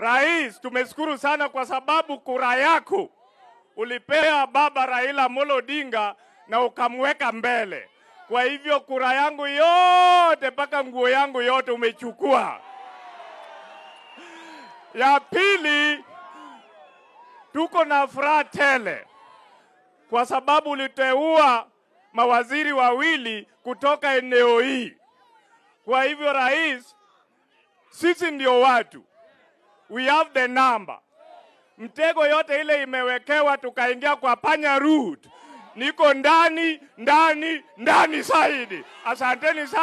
Rais, tumeshukuru sana kwa sababu kura yako ulipea baba Raila Amolo Odinga na ukamweka mbele. Kwa hivyo kura yangu yote mpaka nguo yangu yote umechukua. Ya pili, tuko na furaha tele kwa sababu uliteua mawaziri wawili kutoka eneo hii. Kwa hivyo rais, sisi ndio watu, we have the number. Mtego yote ile imewekewa, tukaingia kwa panya route. Niko ndani ndani ndani zaidi. Asanteni sana.